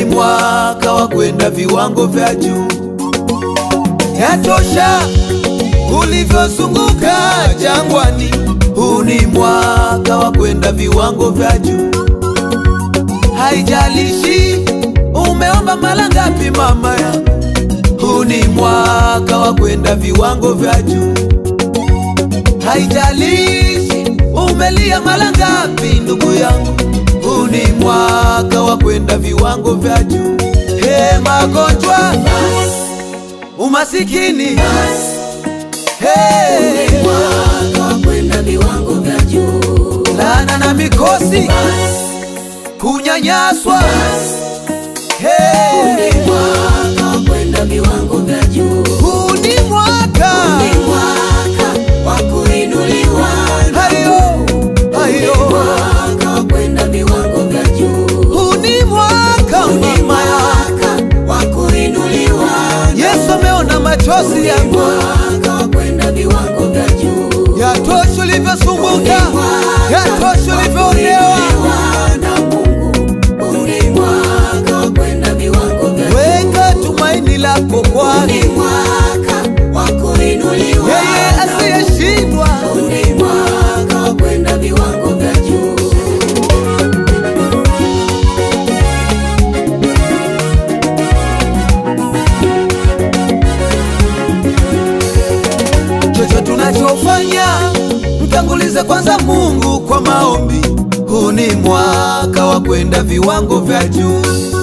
ni mwaka wa kwenda viwango vya juu. Yatosha ulivyozunguka jangwani, huu ni mwaka wa kwenda viwango vya juu. Haijalishi umeomba mara ngapi, mama yangu, huu ni mwaka wa kwenda viwango vya juu. Haijalishi umelia mara ngapi, ndugu yangu, huu ni mwaka wa kwenda viwango vya juu. He, magonjwa, umasikini, he, mwaka wa kwenda viwango vya juu. laana na mikosi, kunyanyaswa, he, Mwaka wa kwenda viwango vya juu. huu ni mwaka Ni mwaka wa kuinuliwa. hayo hayo, Mwaka wa kwenda viwango vya juu. huu ni mwaka Ni mama ya mwaka wa kuinuliwa. Yesu ameona machozi yangu, Mwaka wa kwenda viwango vya juu. yatosha ulivyosumbuka, yatosha ulivyoonewa. na Mungu. Ni mwaka wa kwenda viwango vya juu. Weka tumaini lako kwake Ni mwaka wa kuinuliwa. yeye asiyeshindwa. Ni mwaka wa kwenda viwango vya juu. Chochote tunachofanya mtangulize kwanza Mungu kwa maombi. Huu ni mwaka wa kwenda viwango vya juu.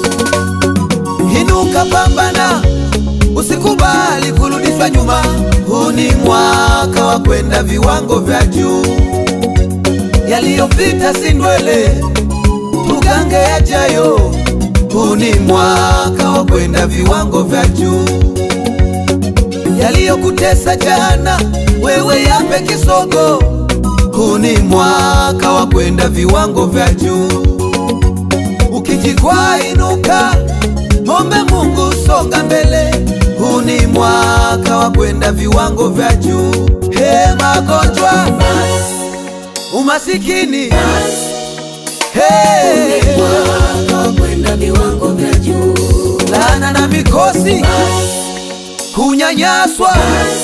Inuka, pambana, usikubali kurudishwa nyuma. Huu ni mwaka wa kwenda viwango vya juu. Yaliyopita si ndwele, tugange yajayo. Huu ni mwaka wa kwenda viwango vya juu yaliyokutesa jana, wewe yape kisogo. Huu ni mwaka wa kwenda viwango vya juu. Ukijikwaa inuka, ombe Mungu, songa mbele. Huu ni mwaka wa kwenda viwango vya juu. He, magonjwa, umasikini, he, Mwaka wa kwenda viwango vya juu. laana na mikosi, kunyanyaswa,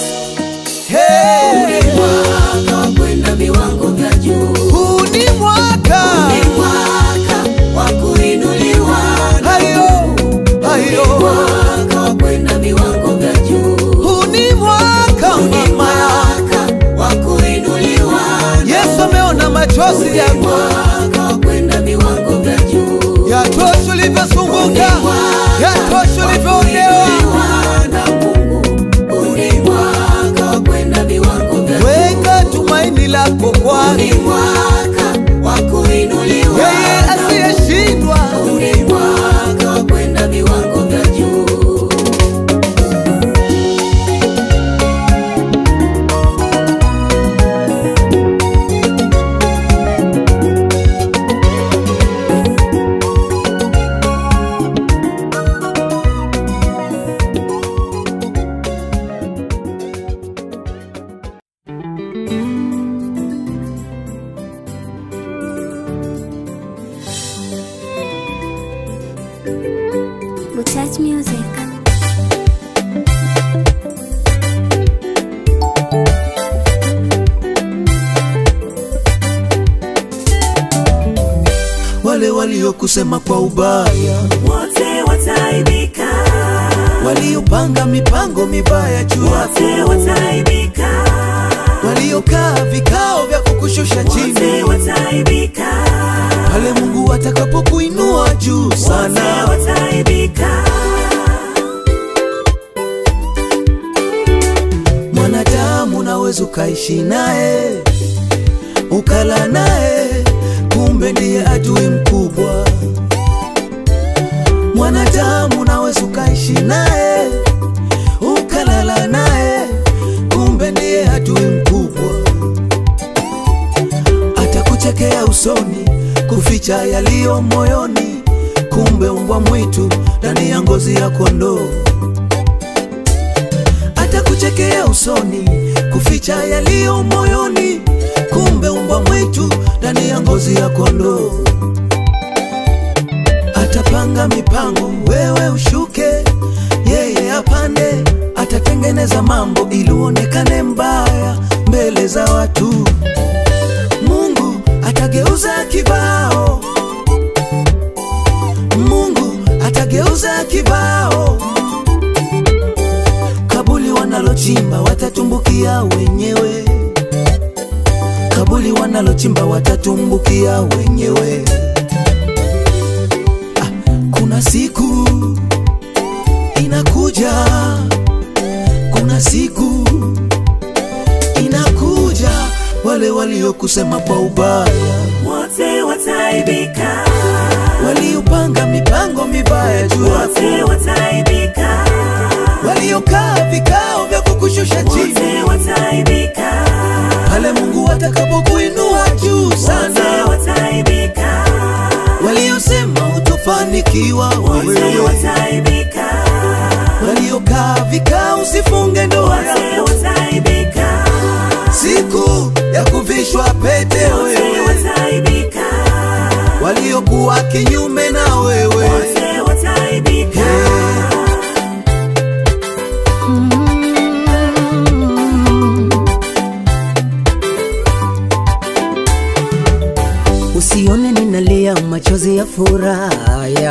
he, Mwaka wa kwenda viwango vya juu. huu ni mwaka Ni mwaka wa kuinuliwa. hayo hayo, Mwaka wa kwenda viwango vya juu. huu ni mwaka Ni mama mwaka wa kuinuliwa. Yesu ameona machozi yangu, Mwaka wa kwenda viwango vya juu. yatosha ulivyosumbuka, yatosha ulivyoonewa. na Mungu. Ni mwaka wa kwenda viwango vya juu. Weka tumaini lako Ni kwake mwaka wa kuinuliwa. yeye asiyeshindwa. Ni mwaka wa kwenda viwango vya juu. Mutat Music. Wale waliokusema kwa ubaya, Wote wataibika, waliopanga mipango mibaya juu yako, wote wataibika, waliokaa vikao vya kukushusha chini, wote wataibika, pale Mungu atakapokuinua juu wote sana. wataibika. Mwanadamu unaweza ukaishi naye ukala naye, kumbe ndiye adui mkubwa. Mwanadamu unaweza ukaishi naye ukalala naye, kumbe ndiye adui mkubwa. Atakuchekea usoni, kuficha yaliyo moyoni, kumbe umbwa mwitu ndani ya ngozi ya kondoo atakuchekea usoni, kuficha yaliyo moyoni, kumbe umbwa mwitu ndani ya ngozi ya kondoo. atapanga mipango, wewe ushuke, yeye apande, atatengeneza mambo ili uonekane mbaya mbele za watu. Mungu atageuza kibao, Mungu atageuza kibao. Kabuli wanalochimba watatumbukia wenyewe, kabuli wanalochimba watatumbukia wenyewe. Ah, kuna siku inakuja, kuna siku inakuja, wale waliokusema kwa ubaya, wote wataibika, waliopanga mipango mibaya juu yako, wote wataibika, waliokaa vikao vya kukushusha chini, wote wataibika, pale Mungu atakapokuinua juu wote sana, wataibika, waliosema utofanikiwa wote wewe, wataibika, waliokaa vikao usifunge ndoa wote yako, wataibika, siku ya kuvishwa pete wote wewe, wataibika, waliokuwa kinyume na wewe wote wataibika. Usione ninalia machozi ya furaya,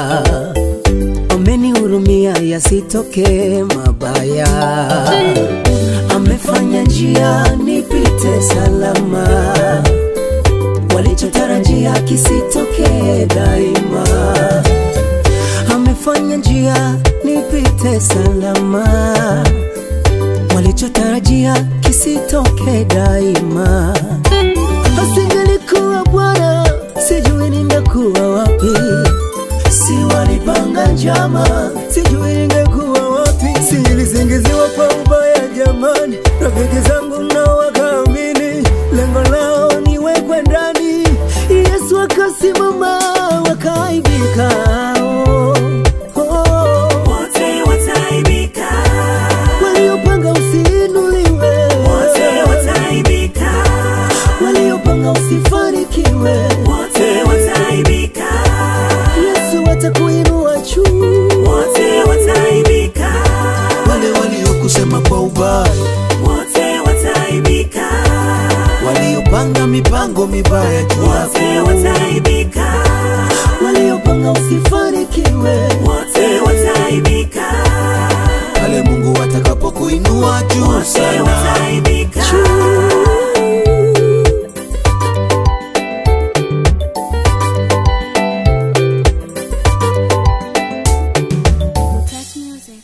amenihurumia yasitoke mabaya, amefanya njia nipite salama, walichotarajia kisitoke daima, amefanya njia nipite salama, walichotarajia kisitoke daima asingelikuwa Bwana, sijui ningekuwa wapi. Si walipanga njama, sijui ningekuwa wapi. Si nilisingiziwa kwa ubaya jamani, rafiki zangu nao wakaamini, lengo lao niwekwe ndani. Yesu akasimama, wakaibika. Oh, oh. Wote wataibika, Waliopanga usiinuliwe, wote wataibika, waliopanga usifanikiwe wote wataibika, Yesu atakuinua juu. wote wataibika, wale waliokusema kwa ubaya, wote wataibika, waliopanga mipango mibaya juu wote yako, wataibika, Waliopanga usifanikiwe, wote wataibika, pale Mungu atakapokuinua juu wote sana. wataibika. Touch music.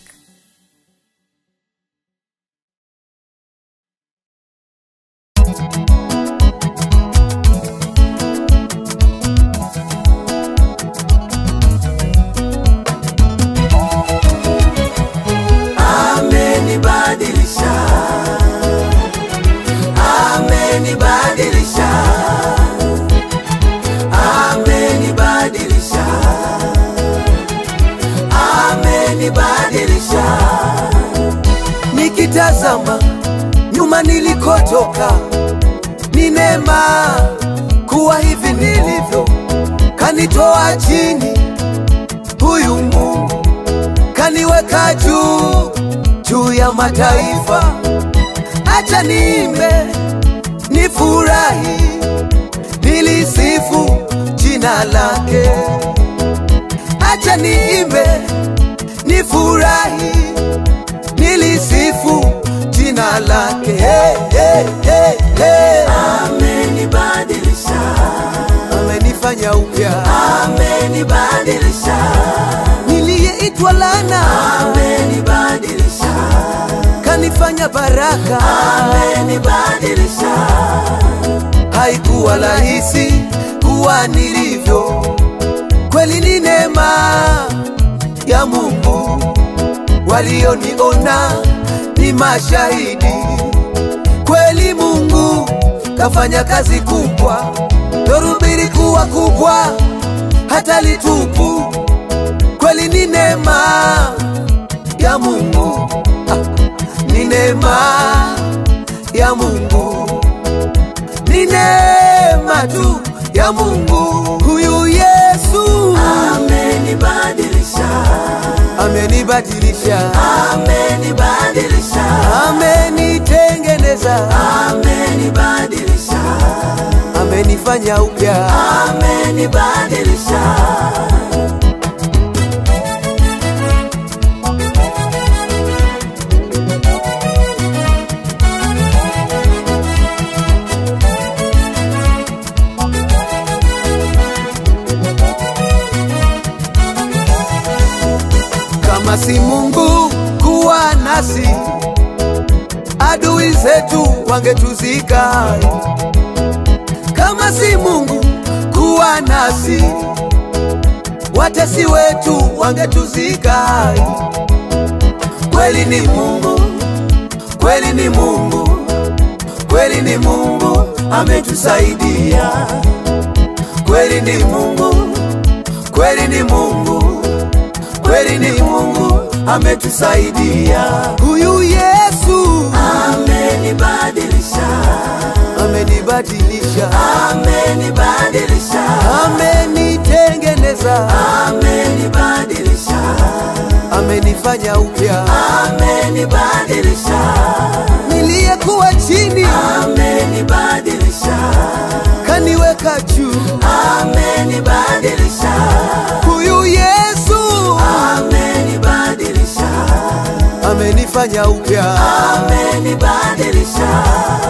Amenibadilisha, amenibadilisha, amenibadilisha, amenibadilisha. Nikitazama nyuma nilikotoka, ni neema kuwa hivi nilivyo, kanitoa chini huyu Mungu kaniweka juu juu ya mataifa. Acha niimbe, nifurahi, nilisifu jina lake. Acha niimbe, nifurahi, nilisifu jina lake. Hey, hey, hey, hey. Amenibadilisha, amenifanya upya, amenibadilisha niliyeitwa lana, amenibadilisha, kanifanya baraka, amenibadilisha. Haikuwa rahisi kuwa nilivyo, kweli ni neema ya Mungu. Walioniona ni mashahidi, kweli Mungu kafanya kazi kubwa, dhoruba kuwa kubwa, hata litupu kweli ni neema ya Mungu, ah, ni neema ya Mungu, neema tu ya Mungu huyu Yesu Amen. amenibadilisha, amenibadilisha, amenitengeneza, amenibadilisha, amenifanya upya. amenibadilisha. Kama si Mungu kuwa nasi, adui zetu wangetuzika. Kama si Mungu kuwa nasi, watesi wetu wangetuzika. Kweli ni Mungu, kweli ni Mungu, kweli ni Mungu ametusaidia. Kweli ni Mungu, kweli ni Mungu, kweli ni Mungu ametusaidia. Huyu Yesu Amenibadilisha, amenibadilisha, amenibadilisha, amenitengeneza, amenibadilisha, amenifanya upya. amenibadilisha, Niliyekuwa chini amenibadilisha, kaniweka juu. amenibadilisha, Huyu Yesu amenibadilisha, amenifanya upya. amenibadilisha.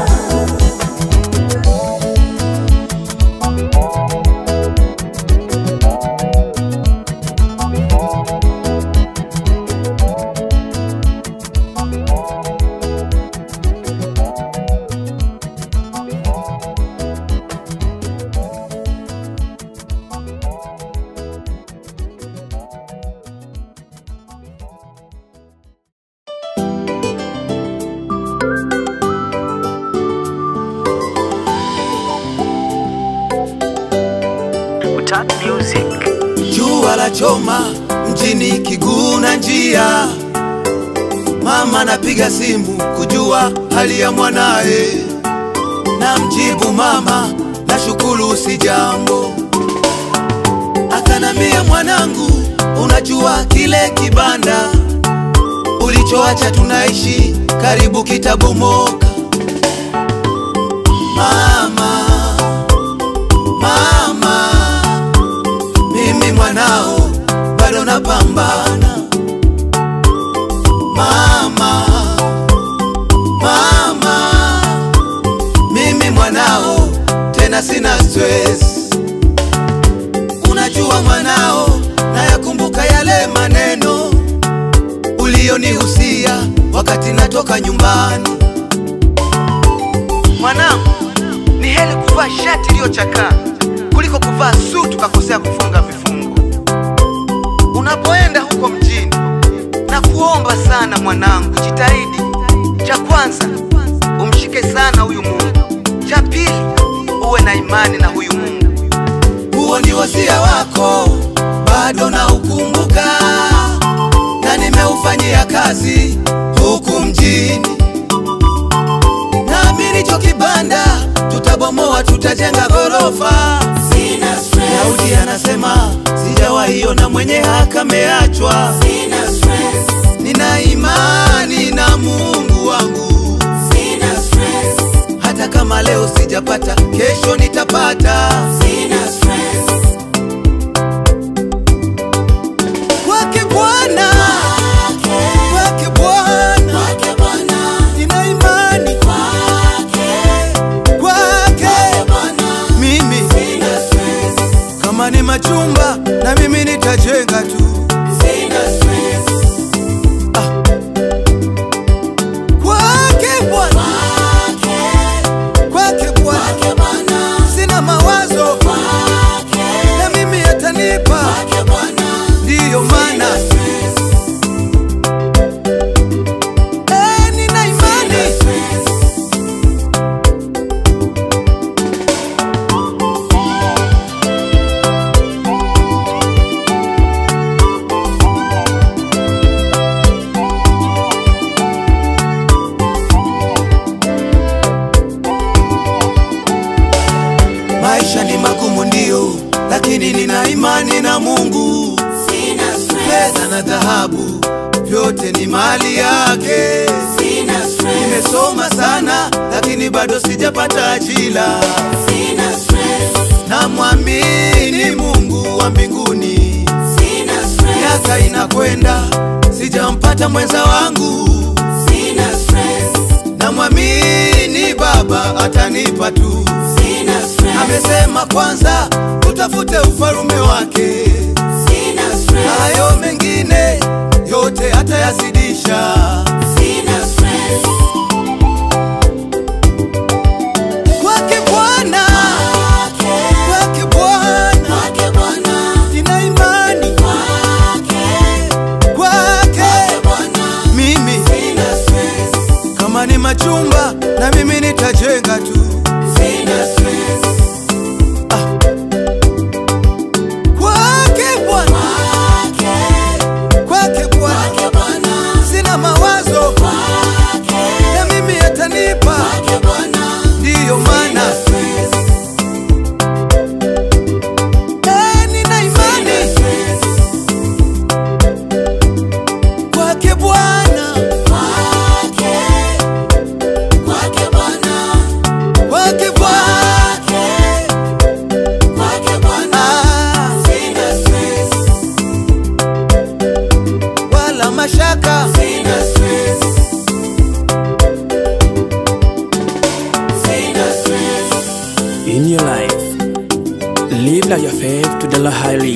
Utat Music. Jua la choma mjini Kiguna njia, mama napiga simu kujua hali ya mwanaye, na mjibu mama, nashukuru si jambo. Akanambia mwanangu, unajua kile kibanda ulichoacha tunaishi karibu kitabomoka. Mama, mama mimi mwanao bado napambana mama mama mimi mwanao tena sina stress unajua mwanao nayakumbuka yale maneno uliyonihusia wakati natoka nyumbani Mwanangu, ni heri kuvaa shati iliyochakaa kuliko kuvaa suti ukakosea kufunga vifungo. Unapoenda huko mjini, na kuomba sana mwanangu, jitahidi. Cha kwanza, umshike sana huyu Mungu. Cha pili, uwe na imani na huyu Mungu. huo ni wasia wako bado na ukumbuka na nimeufanyia kazi huku mjini naamini cho kibanda tutabomoa tutajenga ghorofa Sina stress, daudi anasema sijawahiona mwenye haki ameachwa sina stress, nina imani na mungu wangu sina stress, hata kama leo sijapata kesho nitapata sina stress. kwake bwana kwake bwana Kwake Bwana, nina imani kwake, kwake Bwana, mimi sina stress, kama ni machumba na mimi nitajenga tu sina stress. kwake bwana Kwake, kwake bwana kwake Bwana, sina mawazo kwake, na mimi atanipa kwake Bwana, ndiyo maana sina stress, eh, nina imani sina stress. maisha ni magumu ndio lakini nina imani na mungu Sina stress, fedha na dhahabu vyote ni mali yake. Sina stress, Nimesoma sana lakini bado sijapata ajira. sina stress, Namwamini Mungu wa mbinguni, sina stress, miaka inakwenda sijampata mwenza wangu. sina stress, Namwamini Baba atanipa tu. sina stress, Amesema kwanza utafute ufalume wake, sina stress, hayo mengine yote atayazidisha. sina stress. Kwake Bwana, kwake Bwana, Kwake Bwana, nina imani kwake, kwake. Bwana, Mimi sina stress, kama ni machumba, na mimi nitajenga tu. sina stress, Kwake Bwana, kwake, kwake Bwana, kwake Bwana, sina mawazo, kwake, na mimi atanipa. kwake Bwana, Ndiyo maana sina stress, eh, nina imani sina stress, kwake Bwana, kwake, kwake Bwana, kwake Bwana. kwake, kwake Bwana, Ah, sina stress, wala mashaka sina stress, sina stress. in your life. Live like your faith to the Lord highly.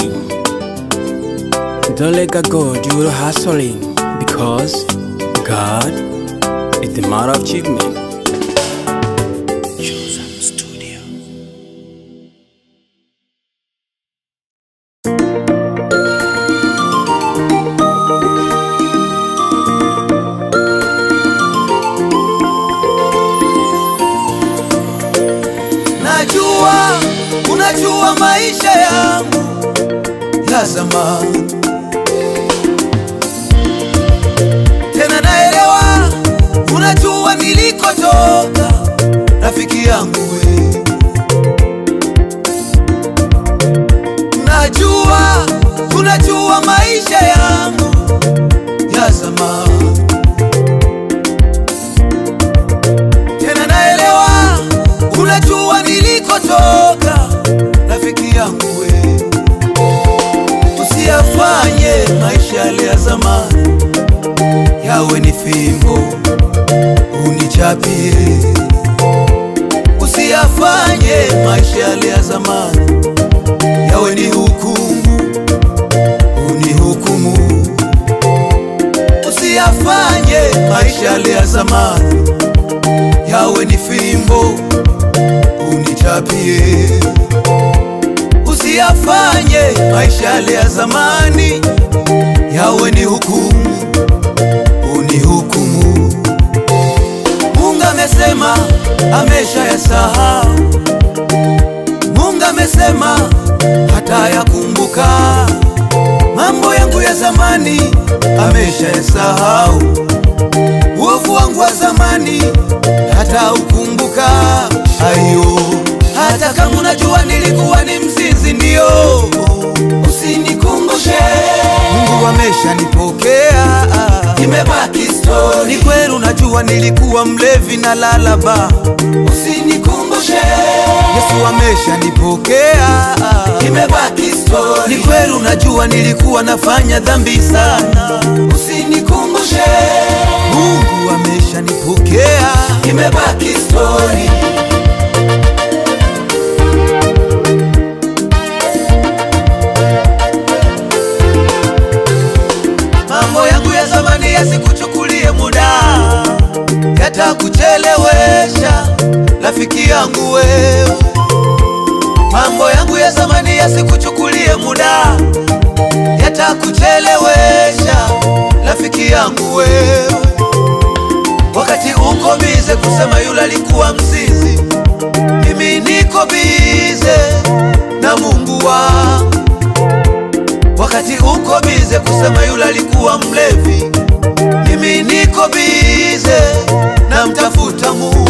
Don't let God go do your hustling because God is the matter of achievement. Chosen Studio. Najua unajua maisha yangu ya zamani, tena naelewa unajua nilikotoka, rafiki yangu we. Najua unajua maisha yangu ya zamani, tena naelewa unajua nilikotoka, rafiki yangu we. Usiyafanye maisha yale ya zamani yawe ni fimbo unichapie. Usiyafanye maisha yale ya zamani yawe ni hukumu unihukumu. Usiyafanye maisha yale ya zamani yawe ni fimbo unichapie. Usiyafanye maisha yale ya zamani yawe ni hukumu unihukumu. Mungu amesema amesha yasahau. Mungu amesema hata yakumbuka mambo yangu ya zamani, amesha yasahau. Uovu wangu wa zamani hata ukumbuka. Ayo, hata kama unajua nilikuwa ni mzinzi, ndio usinikumbushe. Mungu ameshanipokea, imebaki story. Ni kweli unajua nilikuwa mlevi na lalaba, usinikumbushe. Yesu ameshanipokea, imebaki story. Ni kweli unajua nilikuwa nafanya dhambi sana, usinikumbushe. Mungu ameshanipokea, imebaki story. Mambo yangu ya zamani yasikuchukulie muda, yatakuchelewesha rafiki yangu wewe. Mambo yangu ya zamani yasikuchukulie muda, yatakuchelewesha rafiki yangu wewe. Wakati uko bize kusema yule alikuwa mzizi, mimi niko bize na Mungu wangu wakati uko bize kusema yule alikuwa mlevi, mimi niko bize na mtafuta Mungu,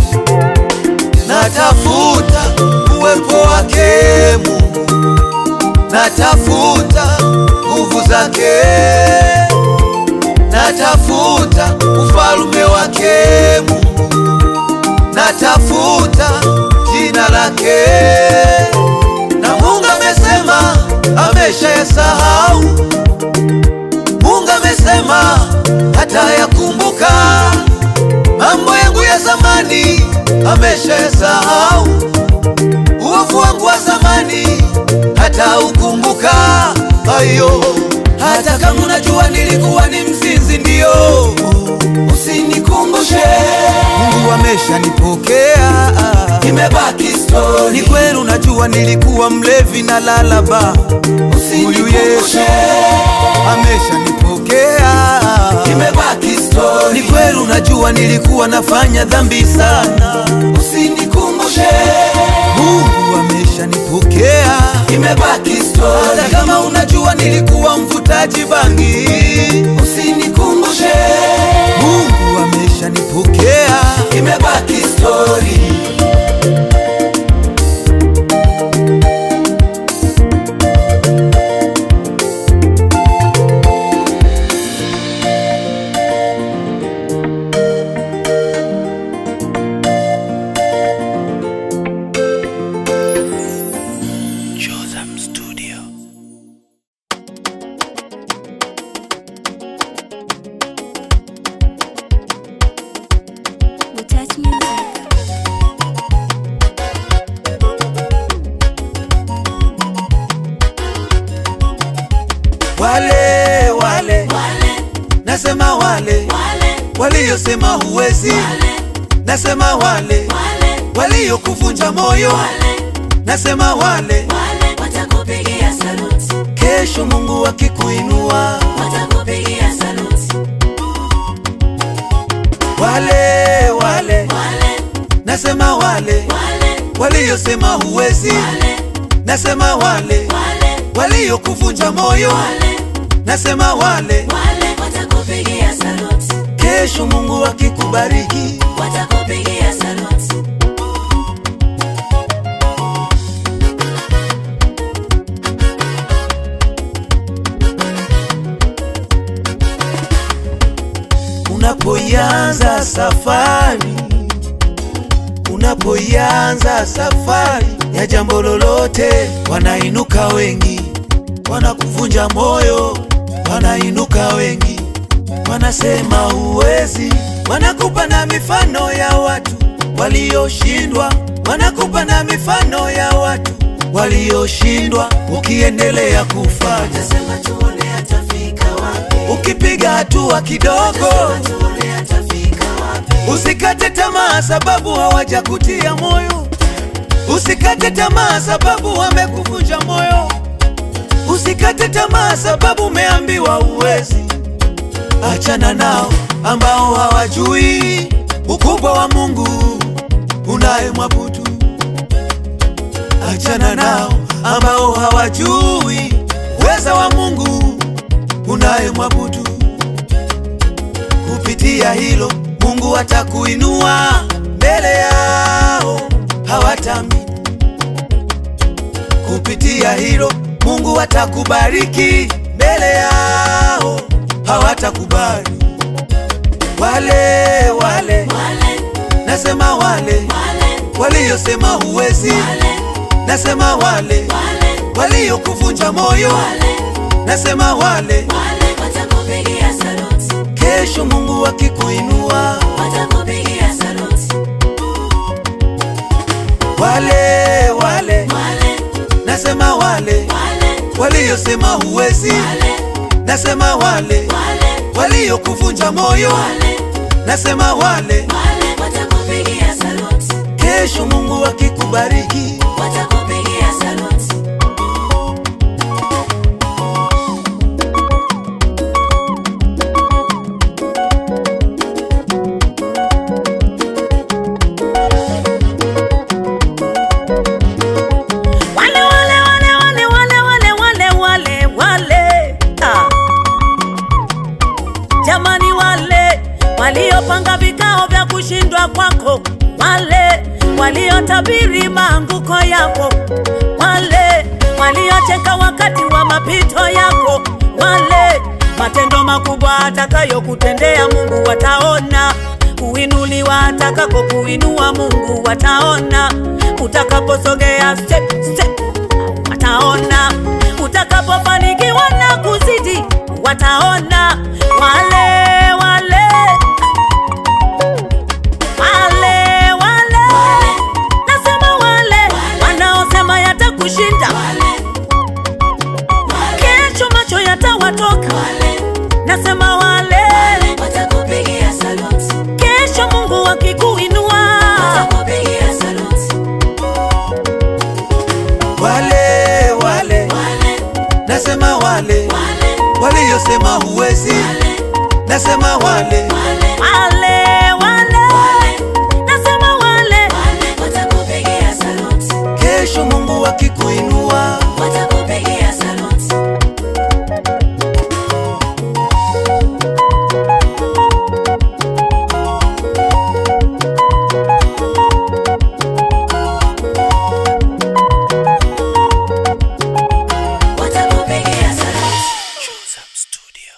natafuta uwepo wake Mungu, natafuta nguvu zake, natafuta ufalume wake Mungu, natafuta jina lake, na Mungu amesema ameshayasahau. Mungu amesema hatayakumbuka mambo yangu ya zamani, ameshayasahau. Uovu wangu wa zamani hata ukumbuka. Ayo, hata kama unajua nilikuwa ni mzinzi, ndio usinikumbushe. Mungu ameshanipokea, imebaki story. Ni kweli unajua nilikuwa mlevi na lalaba, huyu Yesu ameshanipokea, imebaki story. Ni kweli unajua nilikuwa nafanya dhambi sana, usinikumbushe. Mungu ameshanipokea, imebaki story. Hata kama unajua nilikuwa mvutaji bangi, usinikumbushe. Mungu ameshanipokea, imebaki story. Jotham Studio. Touch music. Wale wale nasema wale waliosema huwezi, nasema wale waliokuvunja moyo, nasema wale watakupigia saluti, kesho Mungu akikuinua, watakupigia saluti, wale wale wale nasema wale wale waliosema huwezi, wale nasema wale wale waliokuvunja moyo, wale nasema wale wale watakupigia saluti, kesho Mungu akikubariki, watakupigia saluti, unapoianza safari, unapoianza safari ya jambo lolote, wanainuka wengi, wanakuvunja moyo, wanainuka wengi, wanasema huwezi, wanakupa na mifano ya watu walioshindwa, wanakupa na mifano ya watu walioshindwa, ukiendelea kufanya, sema tuone atafika wapi, ukipiga hatua kidogo tuone atafika wapi, Usikate tamaa sababu hawajakutia moyo. Usikate tamaa sababu wamekuvunja moyo. Usikate tamaa sababu umeambiwa uwezi. Achana nao ambao hawajui ukubwa wa Mungu unayemwabudu. Achana nao ambao hawajui uweza wa Mungu unayemwabudu kupitia hilo Mungu atakuinua mbele yao, hawatamini. Kupitia hilo Mungu atakubariki mbele yao, hawatakubali. Wale wale wale nasema wale wale waliosema huwezi, wale nasema wale wale waliokuvunja moyo, wale nasema wale wale watakupigia saluti, kesho Mungu akikuinua watakupigia saluti, wale wale wale nasema wale wale waliosema huwezi, wale nasema wale wale waliokuvunja moyo, wale nasema wale wale watakupigia saluti, kesho Mungu akikubariki, watakupigia saluti, wale wale wale wale wale wale wale wale wale ah. Jamani, wale waliopanga vikao vya kushindwa kwako, wale waliotabiri maanguko yako, wale waliocheka wakati wa mapito yako, wale matendo makubwa atakayokutendea Mungu wataona, kuinuliwa atakako kuinua Mungu wataona, utakaposogea step, step wataona, utakapofanikiwa na kuzidi wataona, wale wale wale wale, nasema wale wanaosema yatakushinda kesho, macho yatawatoka, nasema wale watakupigia saluti, kesho, Mungu akikuinua watakupigia saluti, wale wale wale nasema wale wale waliyosema huwezi wale nasema wale wale wale wale, nasema wale wale watakupigia saluti, kesho mungu akikuinua watakupigia saluti. Watakupigia saluti.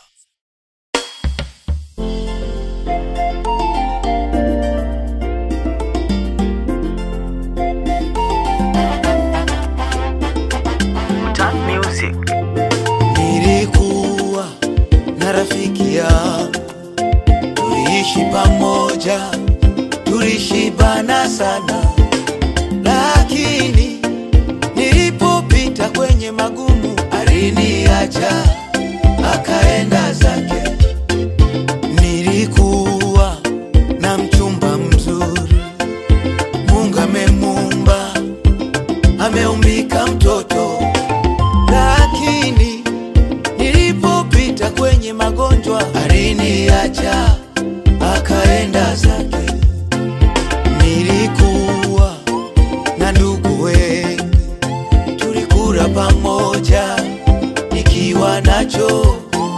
nilikuwa na rafiki yangu tuliishi pamoja tulishibana sana lakini nilipopita kwenye magumu aliniacha akaenda zake nilikuwa na mchumba mzuri mungu amemumba ameumbika mtoto lakini nilipopita kwenye magonjwa aliniacha akaenda zake. Nilikuwa na ndugu wengi, tulikula pamoja nikiwa nacho,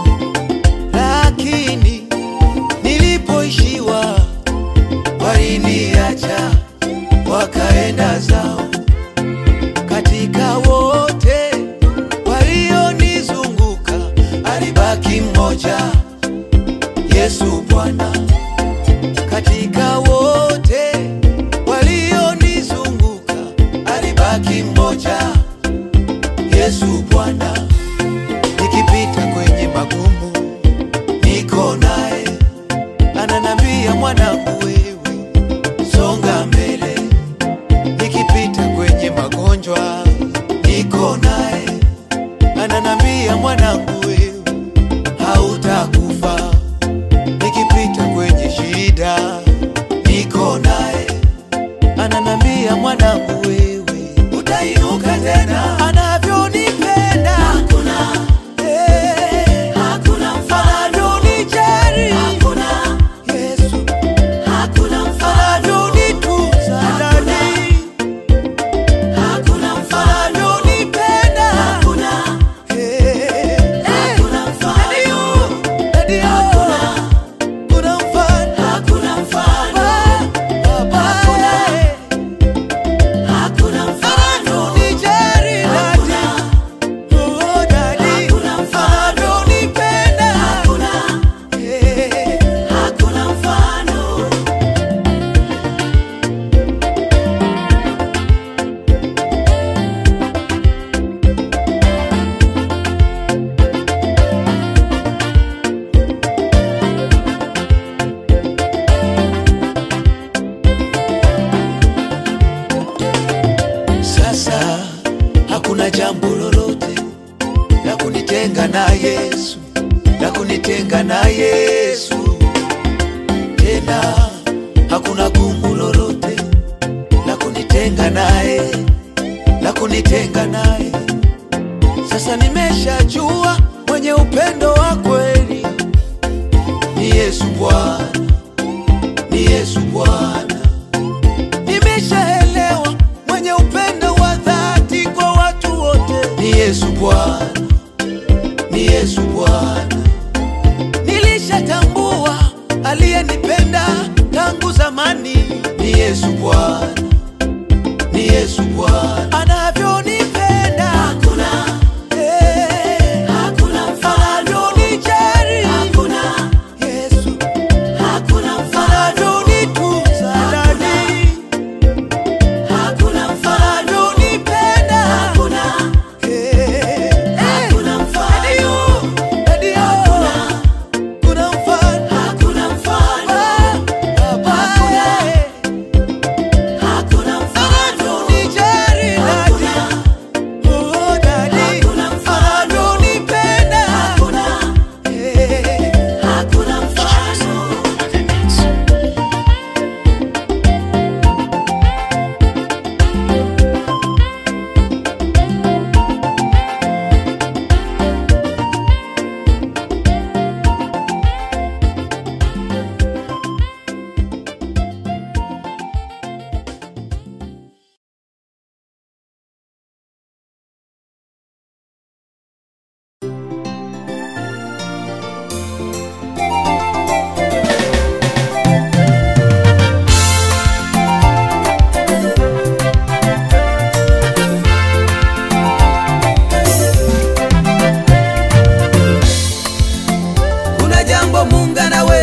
lakini nilipoishiwa waliniacha wakaenda zao katika wote walionizunguka alibaki mmoja Yesu Bwana. Katika wote walionizunguka alibaki mmoja Yesu Bwana. Nikipita kwenye magumu niko naye, ananambia mwanangu, wewe songa mbele nikipita kwenye magonjwa niko naye, ananambia mwanangu, wewe hautakufa. Nikipita kwenye shida niko naye, ananambia mwanangu, wewe utainuka tena. Anavyonipenda Hakuna, eh, hakuna mfano, anavyonijali hakuna, Yesu, hakuna mfano, anavyonitunza ndani, hakuna mfano, anavyonipenda hakuna, eh, hakuna mfano, Daddy, hakuna, kuna mfano hakuna mfano, Baba, hakuna mfano, anavyonijali hakuna, Daddy, oh Daddy, hakuna mfano, anavyonipenda hakuna, eh. hakuna mfano. Sasa hakuna jambo lolote la kunitenga na Yesu, la kunitenga na Yesu. Tena hakuna gumu lolote la kunitenga naye, la kunitenga naye. Sasa nimeshajua mwenye upendo wa kweli ni Yesu Bwana, ni Yesu Bwana nimeshaelewa mwenye upendo wa dhati kwa watu wote ni Yesu Bwana, ni Yesu Bwana. Nilishatambua aliyenipenda tangu zamani ni Yesu Bwana, ni Yesu Bwana. Anavyonipenda Hakuna, eh, hakuna mfano, anavyonijali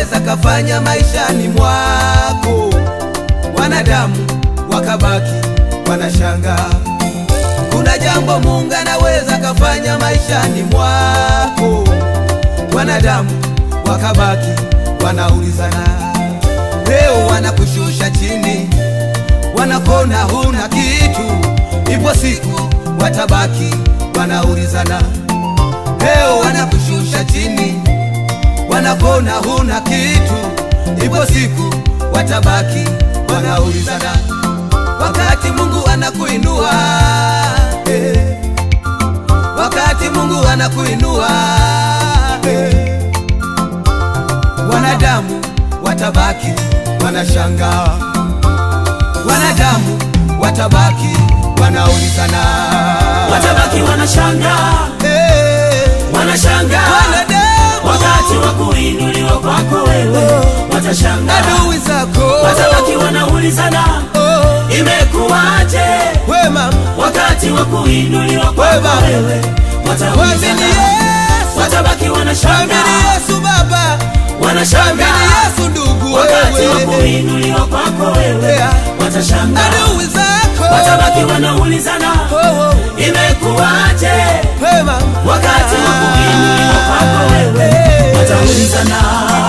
anaweza kafanya maishani mwako, wanadamu wakabaki wanashangaa. Kuna jambo Mungu anaweza kafanya maishani mwako, wanadamu wakabaki wanaulizana. Leo wanakushusha chini, wanakona huna kitu, ipo siku watabaki wanaulizana. Leo wanakushusha chini, wanakona huna kitu, ipo siku watabaki wanaulizana. Wakati Mungu anakuinua eh, wakati Mungu anakuinua eh, wanadamu watabaki wanashangaa, wanadamu watabaki wanaulizana, watabaki wanashangaa eh, wanashangaa wanadamu wakati wa kuinuliwa kwako wewe watashangaa adui zako watabaki wanaulizana oh, imekuwaje we mama wakati wa kuinuliwa kwako Baba. wewe Mwamini wataulizana Yesu, watabaki mwamini wanashangaa Yesu Baba, mwamini wanashangaa Yesu ndugu, wakati wa wewe kuinuliwa kwako wewe Yeah. watashangaa adui zako watabaki wanaulizana Oh, oh, imekuwaje we mama, wakati wa kuinuliwa kwako wewe Hey. wataulizana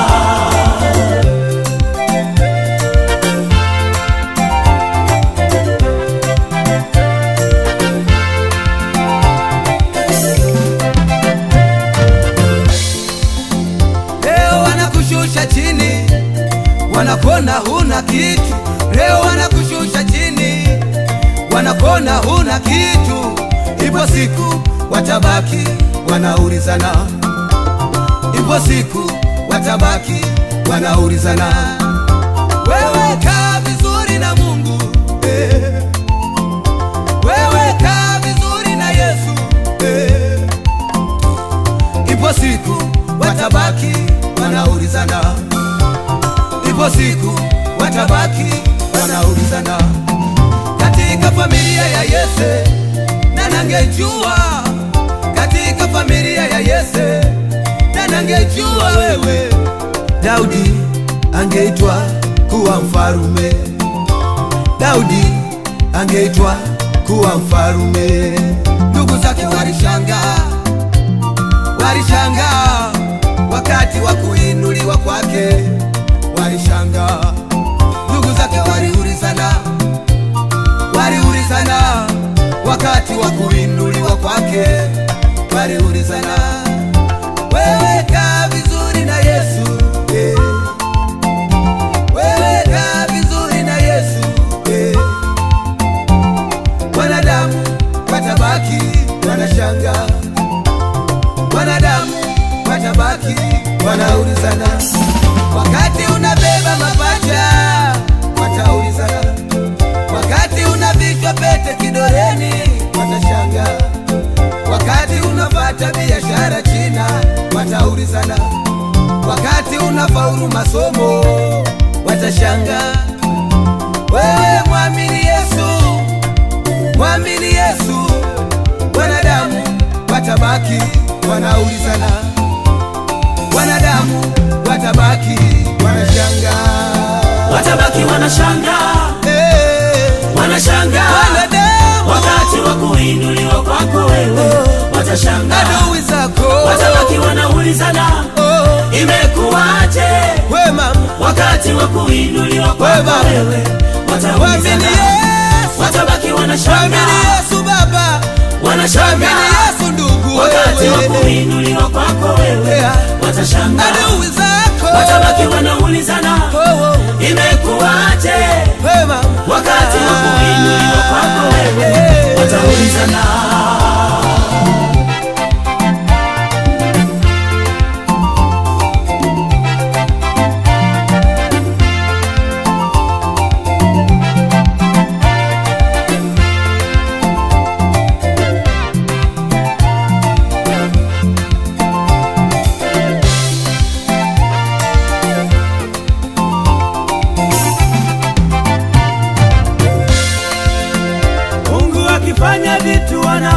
leo wanakushusha chini, wanakona huna kitu. Leo wanakushusha chini, wanakona huna kitu. Ipo siku watabaki wanaulizana, ipo siku watabaki wanaulizana. Wewe kaa vizuri na Mungu eh. Wewe kaa vizuri na Yesu eh. Ipo siku watabaki wanaulizana, ipo siku watabaki wanaulizana. Katika familia ya Yese na nangejua, katika familia ya Yese na nangejua wewe, Daudi angeitwa kuwa mfarume, Daudi angeitwa kuwa mfarume. Ndugu zake walishangaa walishangaa wakati wa kuinuliwa kwake, walishangaa. Ndugu zake waliulizana, waliulizana wakati wa kuinuliwa kwake, waliulizana, wewe kaa vizuri na Yesu eh. Wewe kaa vizuri na Yesu eh. Wanadamu watabaki wanashangaa wanadamu watabaki wanaulizana. Wakati unabeba mapacha wataulizana, wakati unavishwa pete kidoleni watashangaa, wakati unapata biashara China wataulizana, wakati unafaulu masomo watashangaa. Wewe mwamini Yesu, mwamini Yesu, wanadamu watabaki wanaulizana, wanadamu watabaki wanashangaa. watabaki wanashangaa Eh, wanashangaa wanadamu wakati wa kuinuliwa kwako wewe watashangaa adui zako watabaki wanaulizana oh, imekuwaje we mama, wakati wa kuinuliwa kwako Baba. wewe mwamini wataulizana Yesu, watabaki mwamini wanashangaa Yesu Baba, mwamini wanashangaa Yesu ndugu, wakati wa wewe kuinuliwa kwako wewe Yeah. watashangaa adui zako watabaki wanaulizana oh, oh, imekuwaje we mama, wakati wa kuinuliwa kwako wewe wataulizana Mungu akifanya vitu ana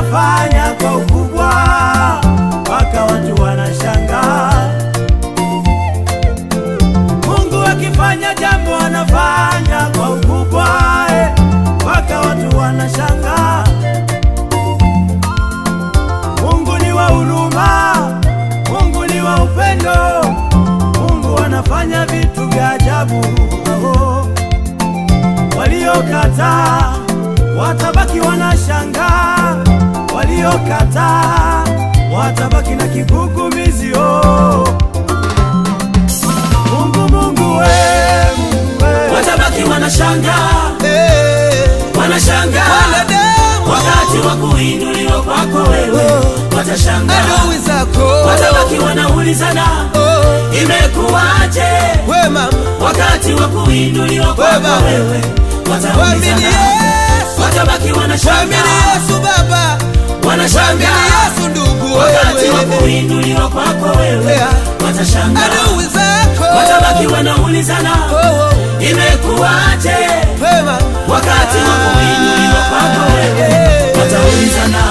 upendo, Mungu anafanya vitu vya ajabu. Oh, waliokataa watabaki wanashangaa, waliokataa watabaki na kigugumizi. Oh, Mungu, Mungu we, Mungu we. watabaki wanashangaa wanashangaa wakati wa kuinuliwa kwako wewe watashangaa adui zako watabaki wanaulizana imekuwaje we mama wakati wa kuinuliwa kwako Baba. wewe Mwamini wataulizana Yesu watabaki Mwamini wanashangaa Yesu baba Mwamini wanashangaa Yesu ndugu wakati wa wewe kuinuliwa kwako wewe Yeah. watashangaa adui zako watabaki wanaulizana Oh, oh. imekuwaje we mama wakati wa kuinuliwa kwako wewe wataulizana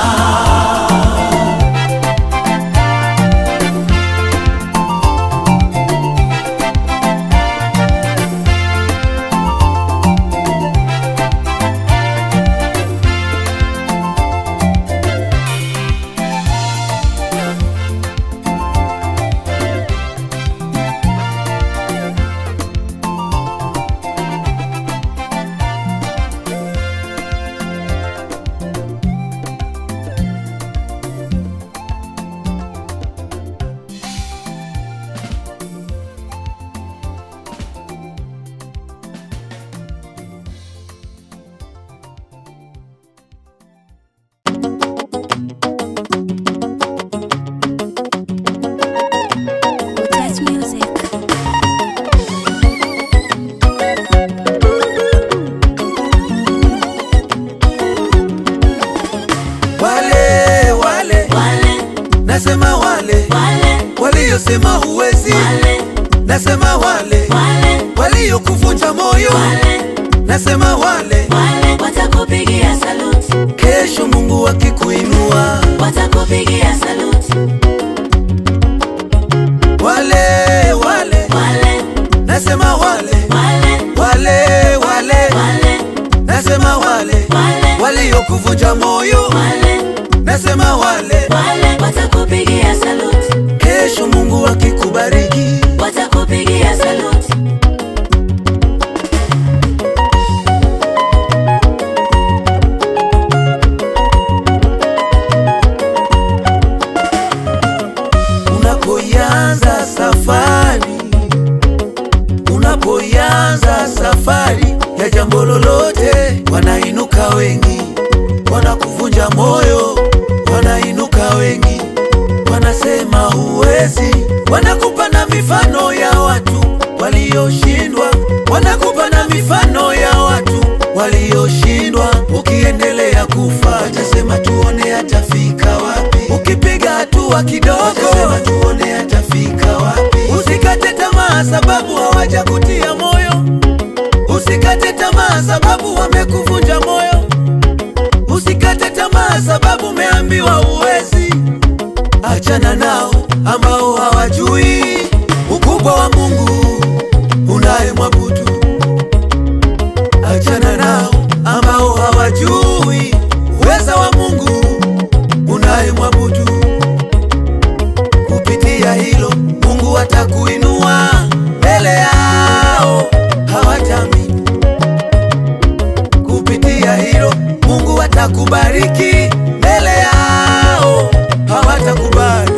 Touch music. wale wale wale nasema wale wale waliosema huwezi wale nasema wale wale waliokuvunja moyo wale nasema wale wale watakupigia saluti kesho mungu akikuinua watakupigia saluti wale wale wale nasema wale wale wale wale wale nasema wale wale waliokuvunja moyo wale nasema wale wale watakupigia saluti kesho mungu akikubariki watakupigia saluti unapoianza safari unapoianza safari ya jambo lolote wanainuka wengi wanakuvunja moyo wanainuka wengi wanasema huwezi wanakupa na mifano ya watu walioshindwa wanakupa na mifano ya watu walioshindwa ukiendelea kufa watasema tuone atafika wapi ukipiga hatua kidogo watasema tuone atafika wapi usikate tamaa sababu hawajakutia moyo usikate tamaa sababu wamekuvunja moyo usikate tamaa sababu umeambiwa uwezi achana nao ambao hawajui ukubwa wa mungu unayemwabudu achana nao ambao hawajui uweza wa mungu unayemwabudu kupitia hilo mungu atakuinua mbele yao hawatamini kupitia hilo mungu atakubariki mbele yao hawatakubali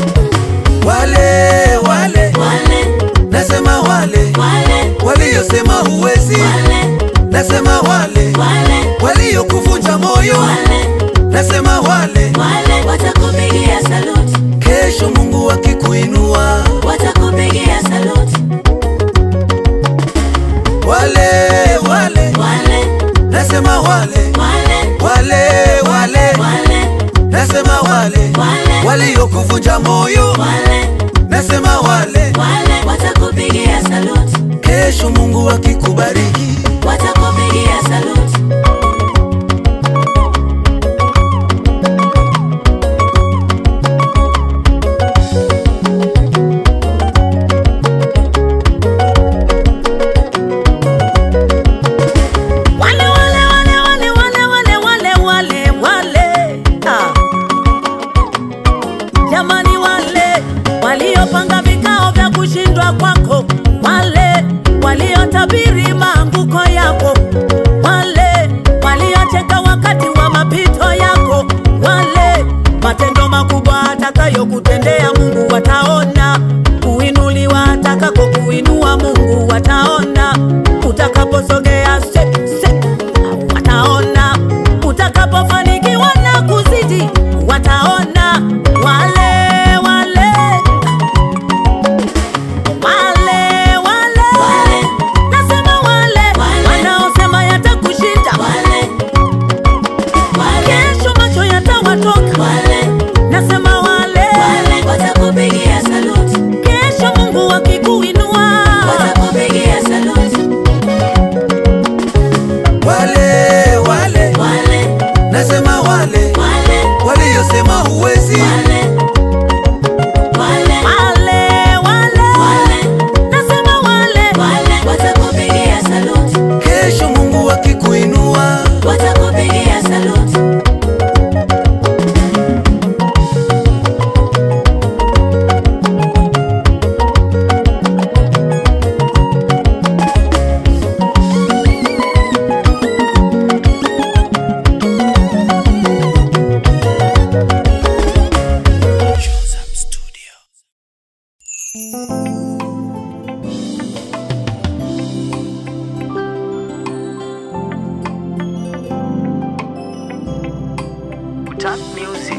wale wale wale nasema wale wale waliosema huwezi wale nasema wale wale waliokuvunja moyo wale nasema wale wale watakupigia saluti kesho mungu akikuinua watakupigia saluti wale wale wale nasema wale wale wale wale wale nasema wale wale waliokuvunja moyo wale nasema wale wale watakupigia saluti kesho mungu akikubariki watakupigia saluti Wale wale wale wale wale wale wale wale wale ah. Jamani wale waliopanga vika kushindwa kwako, wale waliotabiri maanguko yako, wale waliocheka wakati wa mapito yako, wale matendo makubwa atakayokutendea Mungu wataona, kuinuliwa atakako kuinua Mungu wataona, utakaposogea step, step, wataona, utakapofanikiwa na kuzidi wataona, wale wale wale wale nasema wale wanaosema yatakushinda kesho macho yatawatoka nasema wale watakupigia saluti, kesho Mungu akikuinua watakupigia saluti, wale wale wale nasema wale wale waliyosema huwezi wale wale wale wale wale nasema wale wale watakupigia saluti, kesho mungu akikuinua watakupigia saluti, Tap music.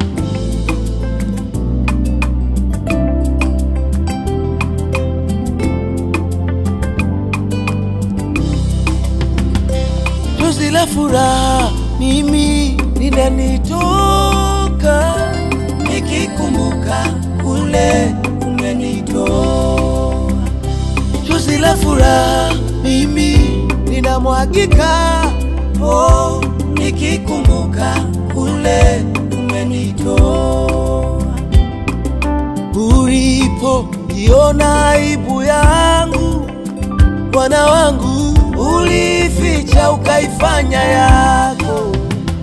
chozi la furaha mimi linanitoka nikikumbuka kule umenitoa chozi la furaha mimi linamwagika oh, nikikumbuka kule umenitoa ulipo iona aibu yangu Bwana wangu ulificha ukaifanya yako,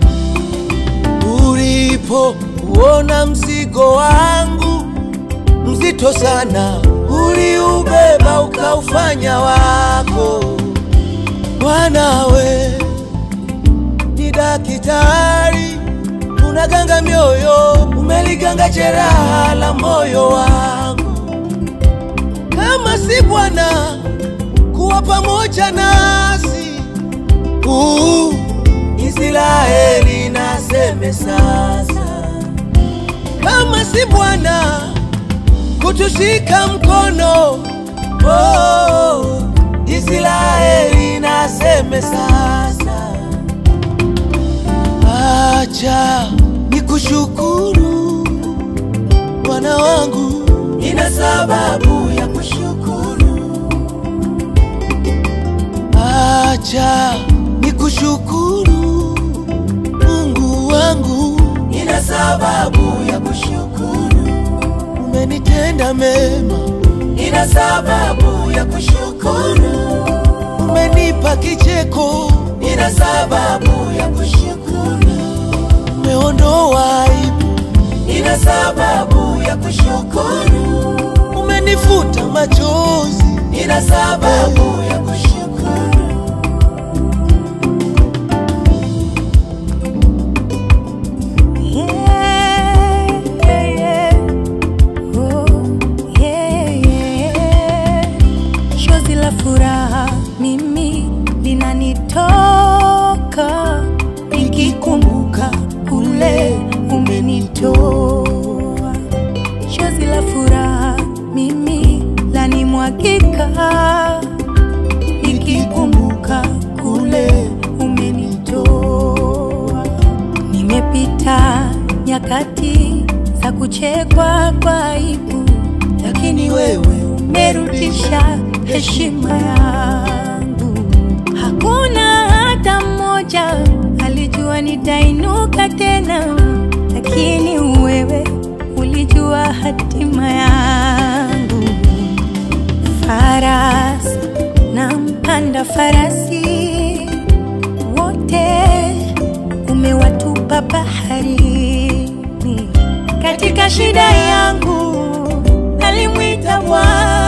ulipo uona mzigo wangu mzito sana, uliubeba ukaufanya wako. Bwanawe ni daktari, unaganga mioyo, umeliganga jeraha la moyo wangu. Kama si Bwana kuwa pamoja nasi. Uh, Israeli naseme sasa, kama si Bwana kutushika mkono. Oh, Israeli naseme sasa, acha nikushukuru Bwana wangu, nina sababu ya kushukuru acha nikushukuru Mungu wangu, nina sababu ya kushukuru. Umenitenda mema, nina sababu ya kushukuru. Umenipa kicheko, nina sababu ya kushukuru. Umeondoa aibu, nina sababu ya kushukuru. Umenifuta machozi, nina sababu ya kushukuru. Chozi la furaha mimi linanitoka nikikumbuka kule umenitoa. Chozi la furaha mimi lanimwagika nikikumbuka kule umenitoa. Nimepita nyakati za kuchekwa kwa aibu, lakini wewe umerudisha heshima yangu. Hakuna hata mmoja alijua nitainuka tena, lakini wewe ulijua hatima yangu. Farasi na mpanda farasi wote umewatupa baharini. Katika shida yangu alimwita Bwana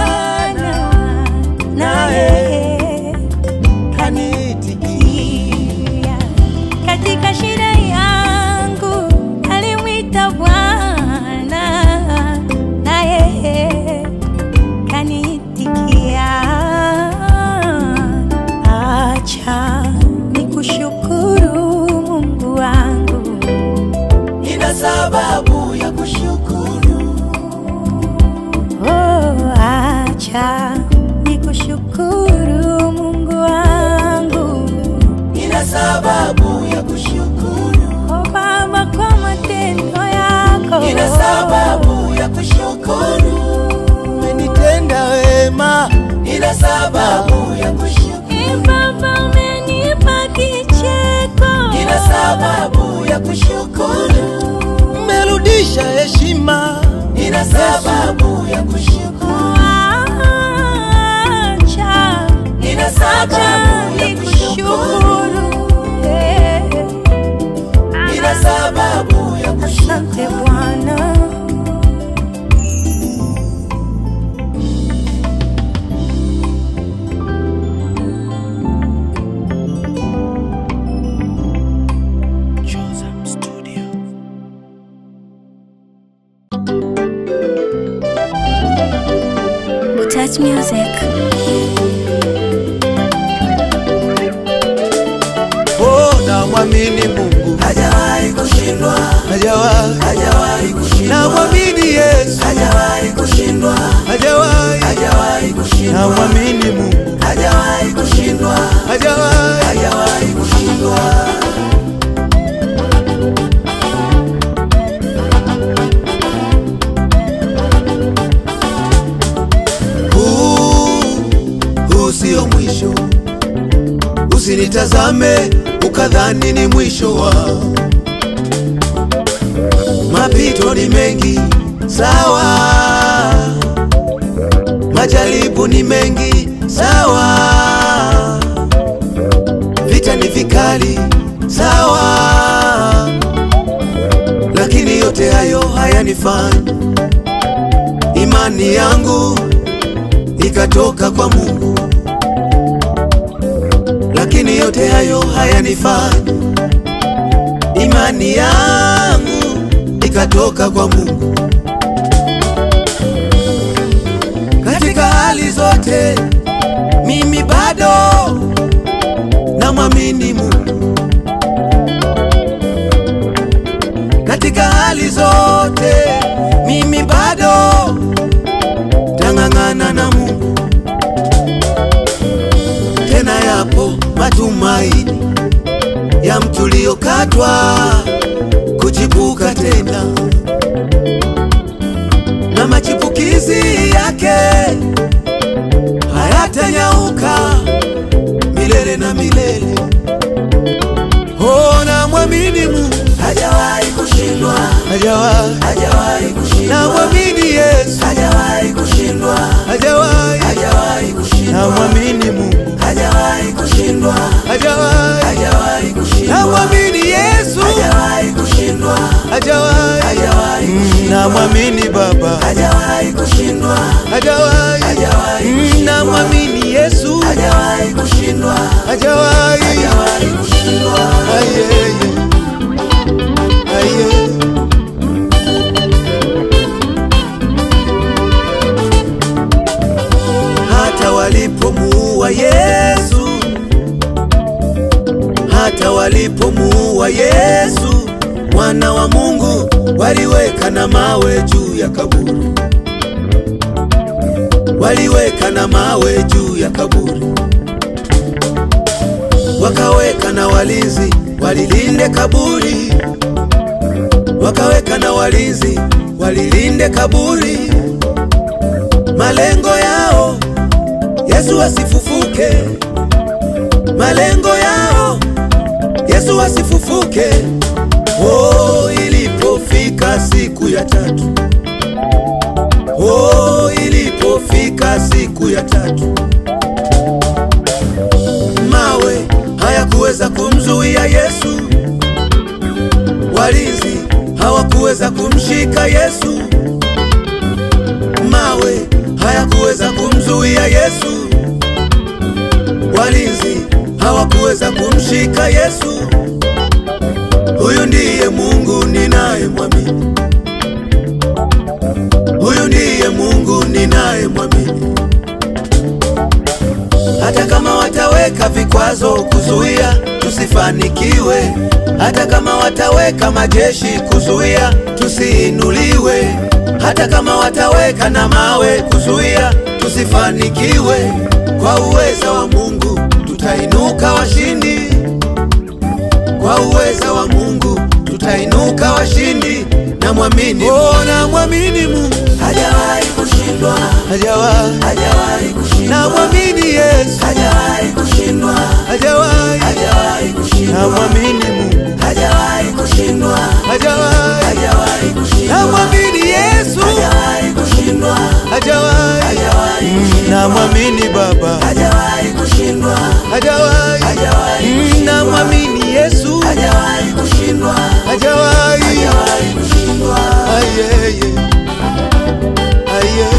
acha nikushukuru Mungu wangu, nina sababu ya kushukuru, oh Baba, kwa matendo yako, nina sababu ya kushukuru, umenitenda wema, nina sababu ya kushukuru, Eh, Baba, umenipa kicheko, nina sababu ya kushukuru, umerudisha heshima, nina sababu ya kushukuru, acha nina acha sababu ya kushukuru, nikushukuru, eh. nina sababu ya kushukuru. Asante Bwana. Touch music. oh, na mwamini Mungu hajawahi kushindwa, hajawahi, hajawahi kushindwa, na mwamini Yesu hajawahi kushindwa, hajawahi, hajawahi na kushindwa, mwamini Mungu hajawahi kushindwa, hajawahi, hajawahi kushindwa. huu huu sio mwisho, usinitazame ukadhani ni mwisho wa mapito ni mengi, sawa, majaribu ni mengi, sawa, vita ni vikali, sawa, lakini yote hayo hayanifanyi imani yangu ikatoka kwa Mungu, lakini yote hayo hayanifanyi imani yangu ikatoka kwa Mungu. Katika hali zote mimi bado namwamini Mungu. Katika hali zote mimi bado tang'ang'ana na Mungu. Tena yapo matumaini ya mtu uliokatwa kuchipuka tena, na machipukizi yake hayatanyauka milele na milele. Oh, na mwamini Mungu Hajawahi kushindwa, hajawahi, hajawahi na kushindwa, mwamini Yesu hajawahi kushindwa, hajawahi, hajawahi na kushindwa, mwamini Mungu hajawahi kushindwa, hajawahi, hajawahi na kushindwa, mwamini Yesu hajawahi kushindwa, hajawahi, hajawahi Mm, na mwamini Baba hajawahi kushindwa, hajawahi, hajawahi Mm, na mwamini Yesu hajawahi kushindwa, hajawahi, hajawahi kushindwa. ayeye, ayeye. hata walipomuua Yesu, hata walipomuua Yesu mwana wa Mungu, waliweka na mawe juu ya kaburi, waliweka na mawe juu ya kaburi, wakaweka na walinzi walilinde kaburi, wakaweka na walinzi walilinde kaburi. Malengo yao Yesu asifufuke, malengo yao Yesu asifufuke. Oh, ilipofika siku ya tatu, oh, ilipofika siku ya tatu, mawe hayakuweza kumzuia Yesu, walinzi hawakuweza kumshika Yesu, mawe hayakuweza kumzuia Yesu, walinzi hawakuweza kumshika Yesu. Huyu ndiye Mungu ninayemwamini, huyu ndiye Mungu ninayemwamini. Hata kama wataweka vikwazo kuzuia tusifanikiwe, hata kama wataweka majeshi kuzuia tusiinuliwe, hata kama wataweka na mawe kuzuia tusi tusifanikiwe kwa uweza wa mungu tutainuka washindi kwa uweza wa mungu tutainuka washindi na mwamini oh, na mwamini mungu hajawahi kushindwa hajawahi hajawahi kushindwa na mwamini yesu hajawahi kushindwa hajawahi hajawahi na kushindwa mwamini mungu hajawahi kushindwa hajawahi hajawahi na kushindwa mwamini yesu hajawahi kushindwa hajawahi hajawahi Mm, na mwamini baba hajawahi kushindwa hajawahi hajawahi Mm, na mwamini yesu hajawahi kushindwa hajawahi hajawahi kushindwa ayeye aye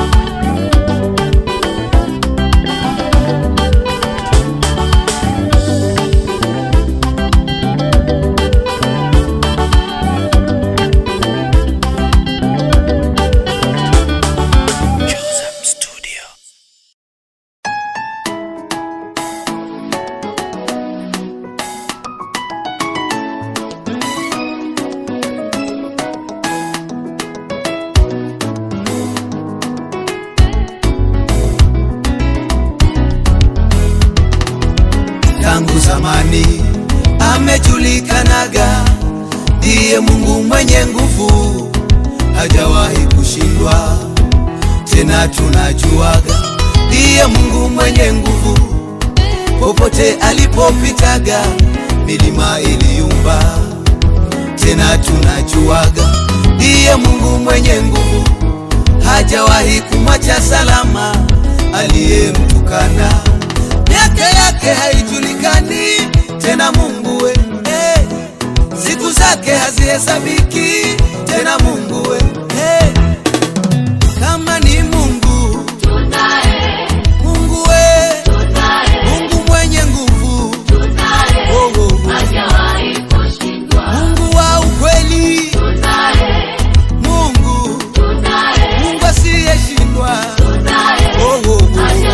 tangu zamani amejulikanaga ndiye mungu mwenye nguvu hajawahi kushindwa tena tunajuaga ndiye mungu mwenye nguvu popote alipopitaga milima iliyumba tena tunajuaga ndiye mungu mwenye nguvu hajawahi kumwacha salama aliyemtukana miaka yake haijulikani tena mungu we hey. siku zake hazihesabiki tena mungu we hey. kama ni mungu mungu we mungu mwenye nguvu oh, oh, oh. mungu wa ukweli mungu mungu asiyeshindwa oh, oh, oh.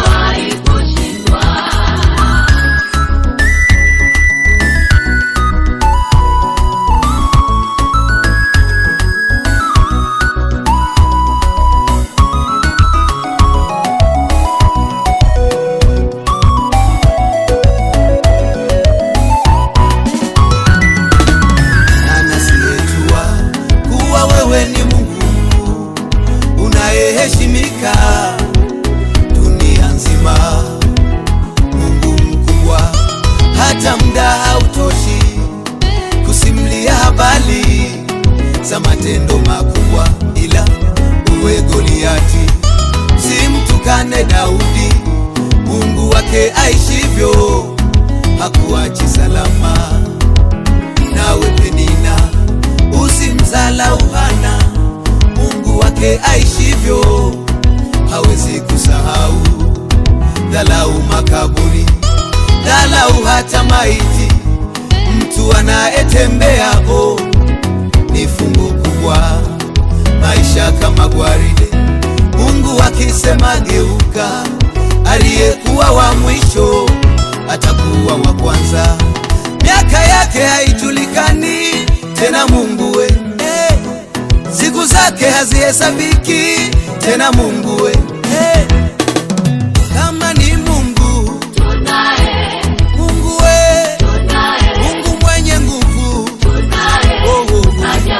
anasiyejua kuwa wewe ni mungu unayeheshimika dunia nzima mungu mkubwa hata mda hautoshi kusimlia habari za matendo makubwa ila uwe goliati simtukane daudi mungu wake aishivyo hakuachi salama nawe penina usimzalau hana mungu wake aishivyo hawezi kusahau dhalau makaburi dhalau hata maiti mtu anayetembea o ni fungo kubwa maisha kama gwaride mungu akisema geuka aliyekuwa wa mwisho atakuwa wa kwanza miaka yake haijulikani tena mungu we hey. siku zake hazihesabiki tena mungu we hey. kama ni mungu mungu we mungu mwenye nguvu oh, oh, oh.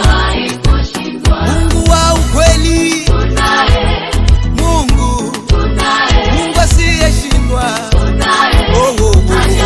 mungu wa ukweli mungu mungu asiyeshindwa oh, oh, oh.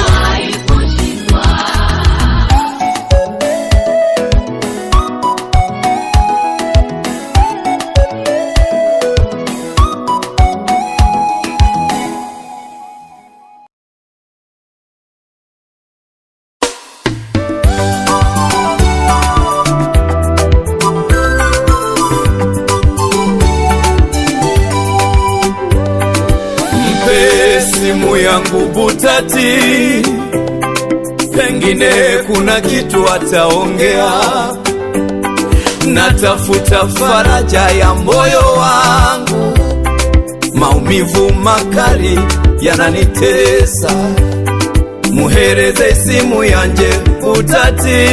mpe simu yangu butati pengine kuna kitu ataongea natafuta faraja ya moyo wangu maumivu makali yananitesa muhereze simu yanje butati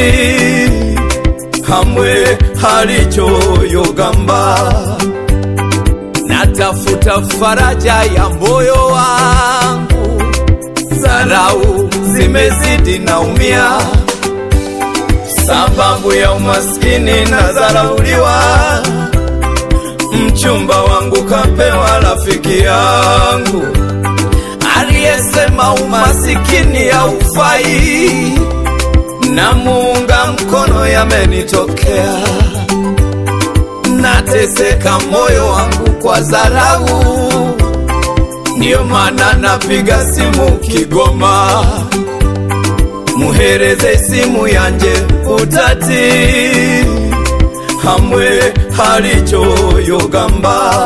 hamwe halichoyogamba natafuta faraja ya moyo wangu, dharau zimezidi, naumia sababu ya umaskini na dharauliwa. Mchumba wangu kapewa rafiki yangu aliyesema umasikini haufai, na muunga mkono yamenitokea, nateseka moyo wangu kwa dharau, ndiyo maana napiga simu Kigoma, muhereze simu yanje utati hamwe halichoyogamba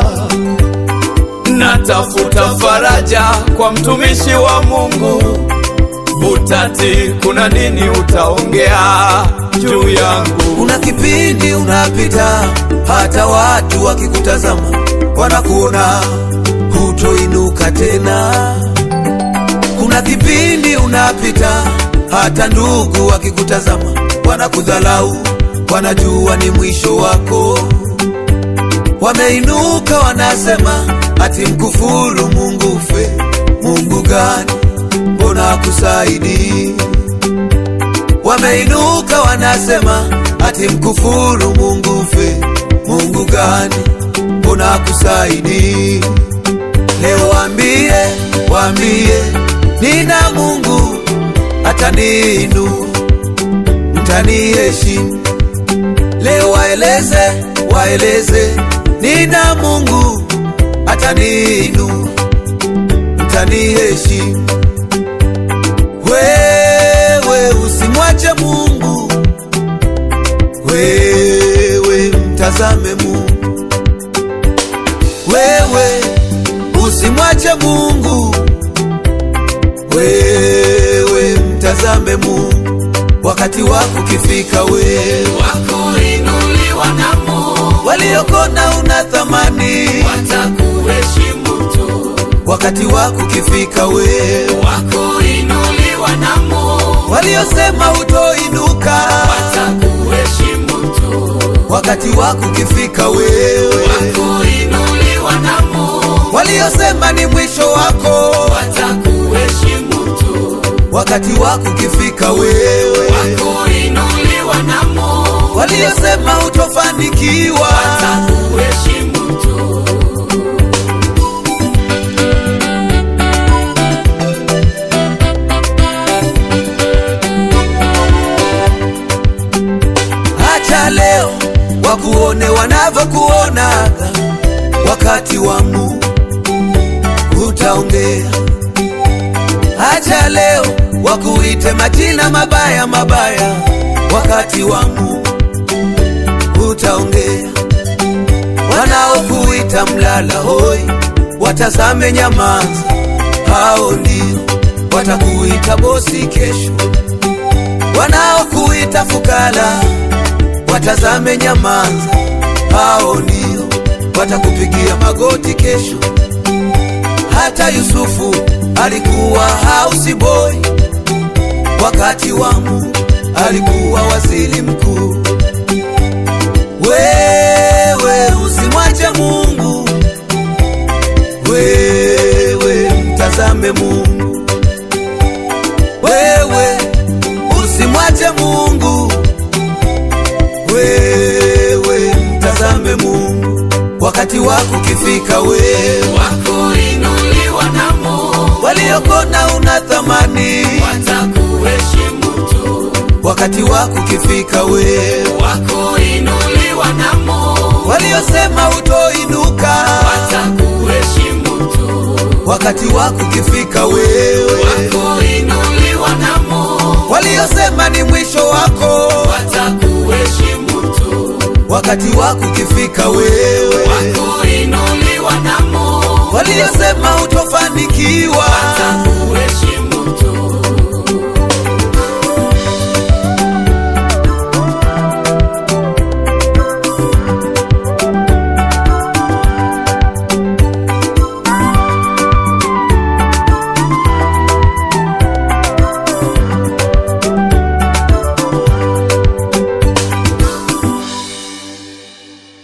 natafuta faraja kwa mtumishi wa Mungu Butati, kuna nini utaongea juu yangu? Kuna kipindi unapita, hata watu wakikutazama wanakuona hutoinuka tena. Kuna kipindi unapita, hata ndugu wakikutazama wanakudhalau, wanajua ni mwisho wako. Wameinuka wanasema ati mkufuru Mungu ufe. Mungu gani? Mbona akusaidii? Wameinuka wanasema ati mkufuru Mungu ufe. Mungu gani? Mbona akusaidii? Leo waambie, waambie nina Mungu ataniinua, mtaniheshimu. Leo waeleze, waeleze nina Mungu ataniinua, mtaniheshimu. Wewe usimwache Mungu, wewe mtazame Mungu, wewe usimwache Mungu, wewe mtazame Mungu. Wakati wako ukifika, wewe wakuinuliwa na Mungu, waliokona una thamani, watakuheshimu tu. wakati wako ukifika, wewe Wakuinuliwa na Mungu, waliosema utoinuka, watakuheshimu tu. wakati wako ukifika, wewe Wakuinuliwa na Mungu, waliosema ni mwisho wako, watakuheshimu tu. wakati wako ukifika, wewe Wakuinuliwa na Mungu, waliosema utofanikiwa, watakuheshimu tu. acha leo wakuone wanavyokuonaga, wakati wa Mungu utaongea. Acha leo wakuite majina mabaya mabaya, wakati wa Mungu utaongea. Wanaokuita mlala hoi, watazame nyamaza, hao ndio watakuita bosi kesho. Wanaokuita fukara, watazame nyamaza, hao ndio watakupigia magoti kesho. Hata Yusufu alikuwa house boy, wakati wa Mungu alikuwa waziri mkuu. Wewe usimwache Mungu, wewe mtazame Mungu, wewe usimwache Mungu, wewe mtazame Mungu. Wakati wako ukifika, wewe Wakuinuliwa na Mungu, waliokona una thamani, watakuheshimu tu. wakati wako ukifika, wewe Wakuinuliwa na Mungu, waliosema utoinuka, watakuheshimu tu. wakati wako ukifika, wewe Wakuinuliwa na Mungu, waliosema ni mwisho wako, watakuheshimu tu. wakati wako ukifika, wewe Wakuinuliwa